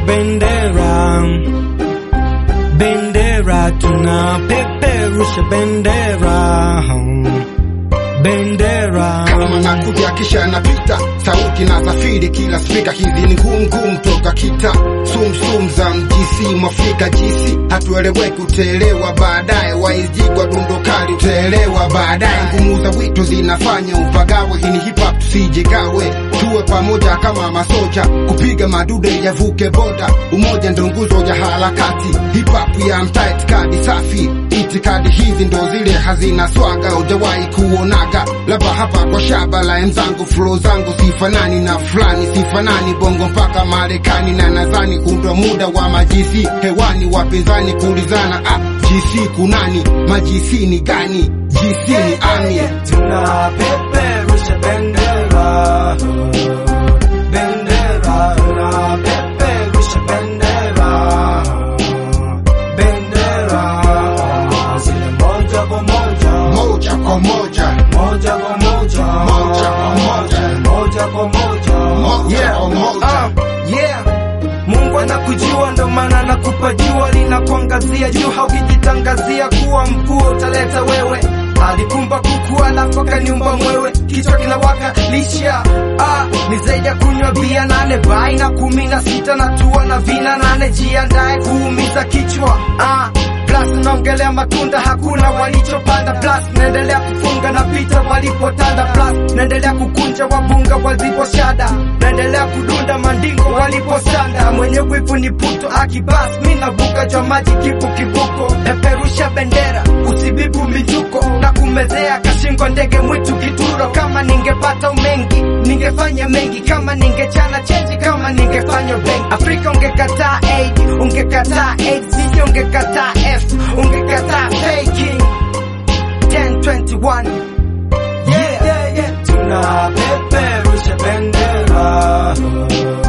bendera, bendera, tunapeperusha bendera, bendera. kama nakuja kisha napita sauti na safiri kila spika hizi ni ngumu ngumu toka kita sumsum za mjisi mwafrika jisi hatueleweki utaelewa baadaye waizigwa dundo kali utaelewa baadaye ngumu za wito zinafanya upagawe hii ni hip hop tusijigawe tuwe pamoja kama masoja kupiga madude yavuke boda umoja ndo nguzo ya harakati hip hop ya mtaa itikadi safi itikadi hizi ndo zile hazina swaga ujawahi kuonaga labda hapa kwa shaba la mzangu flow zangu sifanani na fulani sifanani bongo mpaka marekani na nadhani undwa muda wa majisi hewani wapinzani kuulizana ah, gc kunani majisi ni gani gc ni ami Tunapeperusha bendera, bendera, tunapeperusha bendera, bendera, zile moja kwa moja, moja kwa moja moja kwa moja, Moja kwa moja. moja kwa moja, Moja kwa moja. Ah, yeah. Mungu anakujua ndo maana anakupa jua linakuangazia juu, haukijitangazia kuwa mkuu utaleta wewe. Alikumba kuku alafu akaniumba mwewe, kichwa kinawaka lisha. Ah, ni zaidi ya kunywa bia nane bai na kumi na sita na tua na vina nane, jiandae kuumiza kichwa. Ah, plus naongelea matunda hakuna walichopanda, plus naendelea kufunga na pita walipotanda, plus naendelea kukunja wabunga waliposhada, naendelea kudunda mandingo waliposanda, mwenye wivu ni puto akibas, mi navuka jwa maji kipu kivuko, peperusha bendera usibibu michuko na kumezea kashingo ndege mwitu kituro. Kama ningepata umengi ningefanya mengi, kama ningechana chenji, kama ningefanya bengi. Afrika ungekataa aid, ungekataa AIDS, sije ungekataa F, ungekataa faking 1021 yeah, yeah, yeah. Tunapeperusha bendera